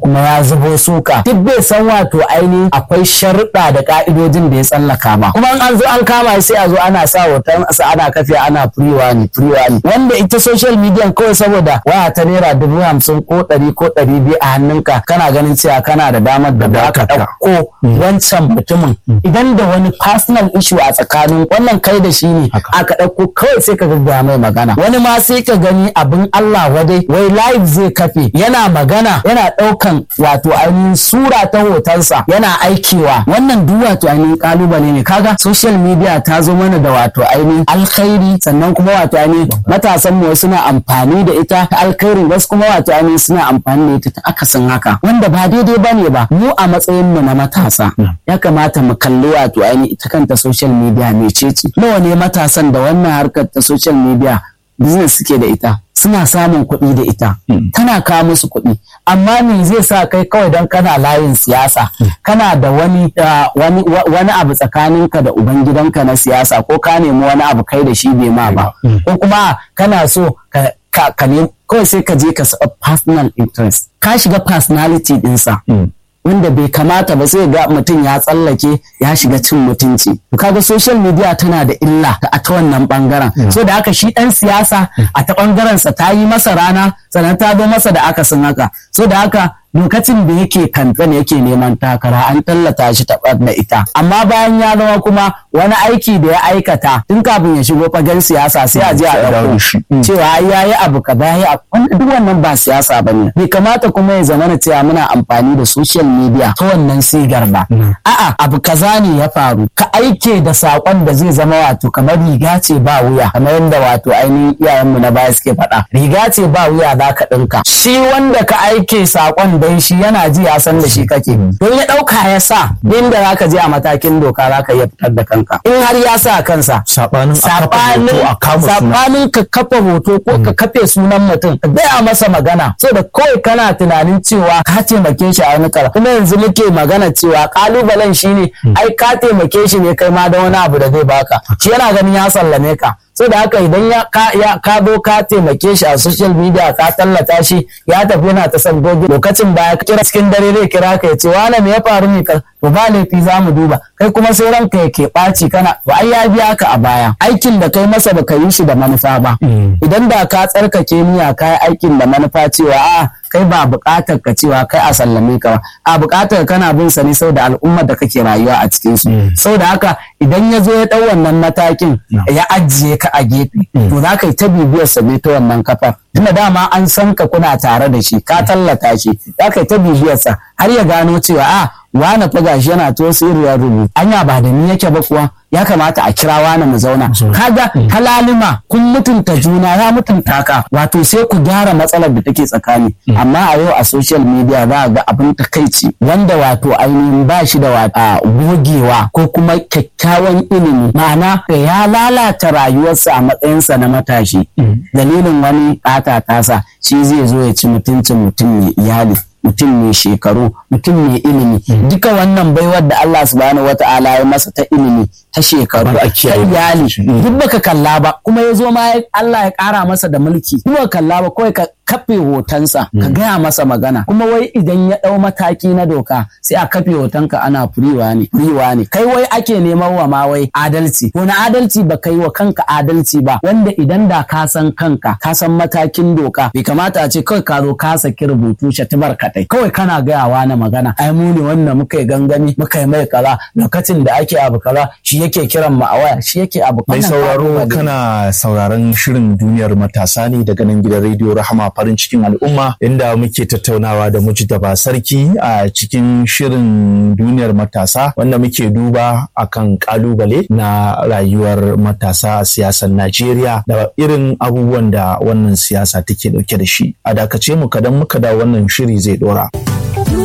kuma ya zubo suka duk bai san wato ainihin akwai sharuɗa da ka'idojin da ya tsallaka ba kuma an zo an kama sai a zo ana sa hoton sa ana kafe ana firiwa ne firiwa ne wanda ita social media kawai saboda waya ta naira dubu hamsin ko ɗari ko ɗari biyu a hannunka kana ganin cewa kana da damar da ba ka ɗauko wancan mutumin idan da wani personal issue a tsakanin wannan kai da shi ne aka ɗauko kawai sai ka ga mai magana wani ma sai ka gani abin Allah wadai wai live zai kafe yana magana yana ɗaukan wato ainihin sura ta hotonsa yana aikewa wannan duk wato ainihin kalubale ne kaga social media ta zo mana da wato ainihin alkhairi sannan kuma wato ainihin matasan mu suna amfani da ita ta alkhairi wasu kuma wato ainihin suna amfani da ita ta akasin haka wanda ba daidai bane ba mu a matsayin mu na matasa ya kamata mu kalli wato ainihin ita kanta social media mecece nawa ne matasan da wannan harkar ta social media business suke da ita suna samun kuɗi da ita tana kawo musu kuɗi amma me zai sa kai kawai don kana layin siyasa kana da wani wani abu tsakaninka da ubangidanka na siyasa ko ka nemi wani abu kai da shi bai ma ba ko kuma kana so ka ka kawai sai ka je ka saba personal interest ka shiga personality ɗinsa wanda bai kamata ba sai ga mutum ya tsallake ya shiga cin mutunci kaga social media tana da illa a ta wannan bangaren so da haka shi dan siyasa a ta bangaren sa ta yi masa rana sannan ta zo masa da akasin haka so da haka lokacin da yake kamfen yake neman takara an tallata shi ta da ita amma bayan ya zama kuma wani aiki da ya aikata tun kafin ya shigo fagen siyasa sai a je a ɗauko cewa ya yi abu ka ya yi duk wannan ba siyasa ba ne bai kamata kuma ya zama cewa muna amfani da social media ta wannan sigar ba a'a abu kaza ne ya faru ka aike da saƙon da zai zama wato kamar riga ce ba wuya kamar yadda wato ainihin iyayenmu na baya suke faɗa riga ce ba wuya za ka ɗinka shi wanda ka aike saƙon dan shi yana ji ya san da shi kake don ya ɗauka ya sa inda za ka je a matakin doka za ka iya fitar da kanka in har ya sa kansa saɓanin ka kafa hoto ko ka kafe sunan mutum ka gaya masa magana so da kawai kana tunanin cewa ka taimake shi a wani kara kuma yanzu muke magana cewa kalubalen shine ai ka taimake shi ne kai ma da wani abu da zai baka shi yana ganin ya sallame ka so da haka idan ya ka zo ka taimake shi a social media ka tallata shi ya tafi yana ta sabgogi lokacin baya kira cikin dare zai kira ka ya ce wane me ya faru ne ka to ba laifi za mu duba kai kuma sai ranka ya ke ɓaci kana to ai ya biya ka a baya aikin da kai masa baka yi shi da manufa ba idan da ka tsarkake niyya ka yi aikin da manufa cewa a kai ba buƙatar ka cewa kai a sallame ka ba a buƙatar kana bin sa ne saboda al'ummar da kake rayuwa a cikin su saboda haka idan ya zo ya ɗau wannan matakin ya ajiye ka a gefe to za ka yi ta bibiyar sa ne ta wannan kafar tunda dama an san ka kuna tare da shi ka tallata shi za ka yi ta bibiyar sa har ya gano cewa a wane fa gashi yana to sirriyar rubutu anya ba da ni yake ba kuwa ya kamata a kira wani mu zauna kaga halalima kun mutunta juna ya mutunta ka wato sai ku gyara matsalar da take tsakani amma a yau a social media za ga abin takaici wanda wato ainihin ba shi da wata gogewa ko kuma kyakkyawan ilimi ma'ana ya lalata rayuwarsa a matsayinsa na matashi dalilin wani ƙata tasa shi zai zo ya ci mutuncin mutum mai iyali mutum mai shekaru mutum mai ilimi duka wannan baiwar da Allah subhanahu wata'ala ya masa ta ilimi ta shekaru ta iyali duk baka kalla ba kuma ya zo ma Allah ya kara masa da mulki kuma kalla ba kawai ka kafe hotonsa ka gaya masa magana kuma wai idan ya dau mataki na doka sai a kafe hotonka ana furiwa ne furiwa ne kai wai ake neman wa ma wai adalci wani adalci ba kai wa kanka adalci ba wanda idan da ka san kanka ka san matakin doka bai kamata a ce kawai ka zo ka saki rubutu shatibar kaɗai kawai kana gayawa na magana ai mu ne wanda muka yi gangami muka yi mai kaza lokacin da ake abu kaza shi yake kiran mu a waya shi yake abu mai sauraro kana sauraron shirin duniyar matasa ne daga nan gidan rediyo rahama farin cikin al'umma inda muke tattaunawa da mujtaba sarki a cikin shirin duniyar matasa wanda muke duba akan kalubale na rayuwar matasa a siyasar Najeriya da irin abubuwan da wannan siyasa take dauke da shi a dakace mu kadan muka da wannan shiri zai dora.